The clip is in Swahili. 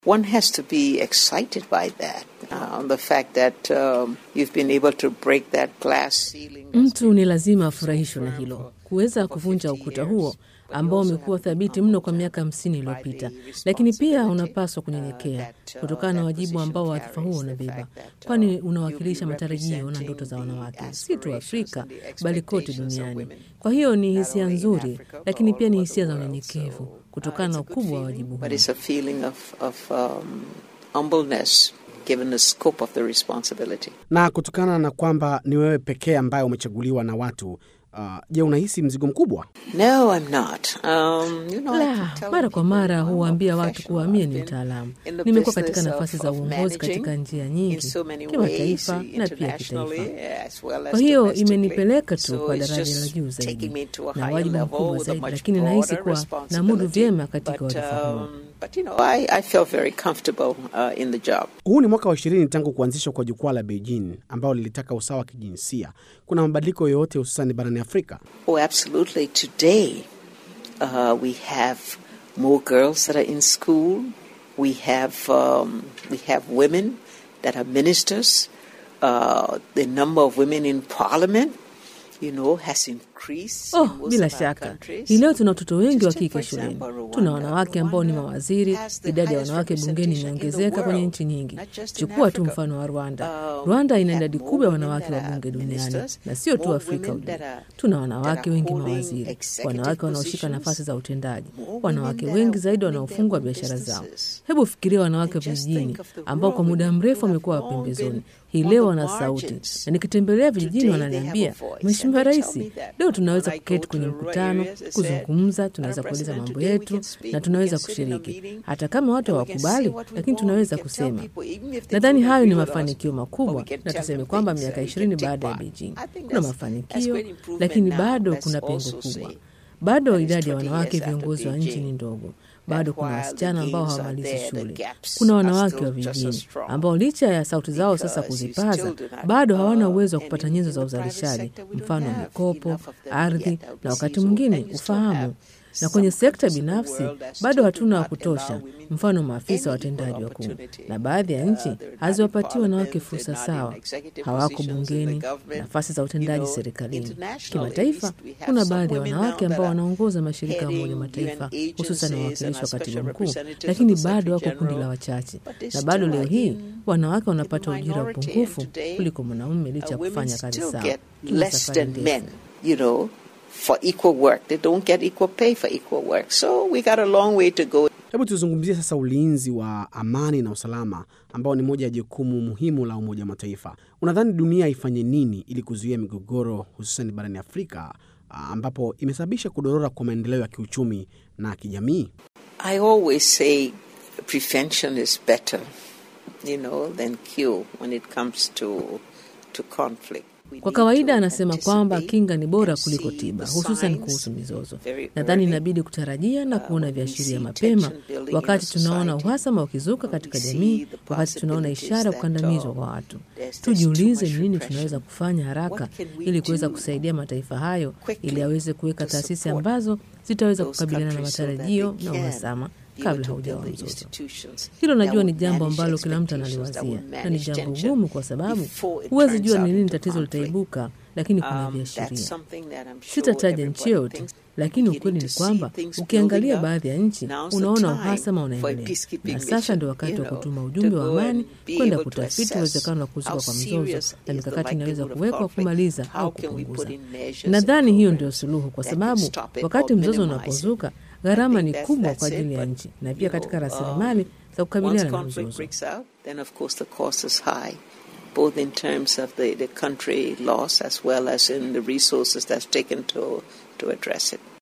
One has to be excited by that. Uh, the fact that um, you've been able to break that glass ceiling. Mtu ni lazima afurahishwe na hilo, kuweza kuvunja ukuta huo ambao umekuwa thabiti mno kwa miaka hamsini iliyopita, lakini pia unapaswa kunyenyekea kutokana na wajibu ambao wadhifa huo unabeba, kwani unawakilisha matarajio na ndoto za wanawake si tu Afrika bali kote duniani. Kwa hiyo ni hisia nzuri, lakini pia ni hisia za unyenyekevu kutokana na ukubwa wa wajibu huo. But it's a feeling of, of um, humbleness given the scope of the responsibility. Na kutokana na kwamba ni wewe pekee ambaye umechaguliwa na watu uh, je, unahisi mzigo mkubwa? No, I'm not. Um, you know, I La, keep telling mara kwa people, mara I'm a huwaambia watu kuwa mie ni professional. mtaalamu. I've been in the Nimekuwa katika business nafasi of- za of uongozi katika managing njia in nyingi, so many kimataifa ways, na pia internationally, kitaifa. as well as Kwa hiyo domestically. imenipeleka tu So kwa it's daraja just la juu taking zaidi me to a na higher wajibu level mkubwa with a zaidi, much lakini nahisi broader kuwa namudu responsibility. vyema katika But, wadhifa huo. um, but you know, I, I felt very comfortable uh, in the job. Huu ni mwaka wa ishirini tangu kuanzishwa kwa jukwaa la Beijing ambao lilitaka usawa wa kijinsia. Kuna mabadiliko yoyote hususani barani Afrika? Oh, absolutely. Today, uh, we have more girls that are in school. We have um, we have women that are ministers. Uh, the number of women in parliament, you know, has increased. Oh, in most bila of our shaka countries. hii leo tuna watoto wengi wa Just take, kike for shuleni. example, Rwanda. Tuna wanawake ambao ni Rwanda mawaziri, has the idadi ya highest wanawake bungeni representation in the imeongezeka kwenye world, nchi nyingi. not just in Chukua tu Africa. mfano wa Rwanda. Um, Rwanda ina we have idadi more kubwa ya women wanawake that wa are bunge duniani ministers, na sio tu more Afrika women ujumla. that are- Tuna that wanawake are wengi holding mawaziri, executive wanawake wanaoshika positions, nafasi za utendaji, more wanawake women that wengi are zaidi owning wanaofungwa their own biashara zao. businesses. Hebu fikiria wanawake And just vijijini think of the ambao kwa rural muda women mrefu who have wamekuwa long pembezoni, been hii on leo the wana sauti, margins. na nikitembelea vijijini Today they have wananiambia, a voice, Mheshimiwa and they Rais, tell me that leo tunaweza when I kuketi go to kwenye the rural mkutano, areas, they kuzungumza, said, tunaweza "Madam kueleza President, mambo today we yetu can speak, na we tunaweza can sit in a kushiriki, meeting, hata kama watu and we can say hawakubali, what we lakini want, tunaweza we can tell kusema. people, even if they Nadhani don't hayo ni agree with us, mafanikio but makubwa, we can na tell tuseme them kwamba things miaka that we ishirini can take baada ya back. Beijing I think kuna that's- that's mafanikio, great improvement lakini now. bado Let's kuna pengo also kubwa. say Bado that is idadi ya 20 wanawake years after viongozi wa nchi Beijing, ni ndogo. Bado that kuna while wasichana the ambao gains are hawamalizi there, the shule. gaps Kuna are wanawake still wa just as vijijini strong. ambao licha ya sauti zao sasa Because you kuzipaza, still do not, bado hawana uh, uwezo wa and kupata in- nyenzo in za the private uzalishaji, sector, we don't mfano have mikopo, enough of them ardhi yet, that we na wakati see. So, mwingine and you still have ufahamu. Na some kwenye sekta countries in the binafsi world that bado still hatuna do wa not kutosha, allow women mfano maafisa any equal watendaji wakuu, opportunity. na baadhi ya Uh, nchi they're not in haziwapatii wanawake parliament, fursa they're not sawa, in executive hawako positions in the bungeni, government. nafasi za You utendaji know, serikalini. internationally, Kimataifa at least we have kuna some baadhi ya women wanawake now that ambao are wanaongoza mashirika ya Umoja heading Mataifa, UN hususan agencies and wawakilishi wa are katibu special mkuu, representatives lakini of the bado wako Secretary kundi la General. wachache, But they na bado still leo are hii in- wanawake in wanapata ujira wa minority, and upungufu today, kuliko mwanamume licha ya uh, women kufanya kazi still sawa. get Tuna less safari than ndefu. men, you know, for equal work. They don't get equal pay for equal work. So we got a long way to go. Hebu tuzungumzie sasa ulinzi wa amani na usalama ambao ni moja ya jukumu muhimu la Umoja wa Mataifa. Unadhani dunia ifanye nini ili kuzuia migogoro hususan barani Afrika ah, ambapo imesababisha kudorora kwa maendeleo ya kiuchumi na kijamii? I always say prevention is better, you know, than cure when it comes to to conflict. We Kwa need kawaida to anasema kwamba anticipate kinga ni bora and kuliko see tiba, the hususan signs kuhusu mizozo. very Nadhani early. inabidi kutarajia na Uh, kuona when we viashiria see mapema tension building in wakati a tunaona society, uhasama ukizuka when katika we see jamii, the wakati tunaona possibilities ishara ya that, kukandamizwa uh, kwa watu. there's- there's Tujiulize too ni much nini repression. tunaweza kufanya haraka What can we ili kuweza do kusaidia mataifa hayo quickly ili aweze kuweka to taasisi support ambazo zitaweza those kukabiliana na countries so that matarajio they na can uhasama be able kabla to haujawa build the mzozo. institutions Hilo that najua ni will jambo manage ambalo kila mtu expectations, that will analiwazia na ni manage jambo tension gumu kwa sababu before it huwezi turns jua out ni lini into tatizo conflict. litaibuka, lakini kuna Um, that's viashiria. something that I'm sure Sitataja everybody nchi yote, thinks. lakini Beginning ukweli to ni see kwamba things ukiangalia building up. baadhi ya nchi Now's the unaona time uhasama for a unaendelea, peacekeeping na sasa mission, ndio wakati you wa know, kutuma to ujumbe wa go amani and be kwenda able to kutafiti assess uwezekano wa kuzuka how kwa mzozo serious na is mikakati the inaweza likelihood of kuwekwa conflict. kumaliza How au can we kupunguza. put in measures Nadhani and hiyo ndio programs suluhu, kwa that can sababu stop it wakati or mzozo minimize it? unapozuka, I gharama think ni that's- kubwa that's kwa it, ajili ya but, nchi na you pia know, katika um, rasilimali za Once kukabiliana na conflict mzozo. breaks out, then of course the cost is high, both in terms of the, the country loss as well as in the resources that's taken to to address it.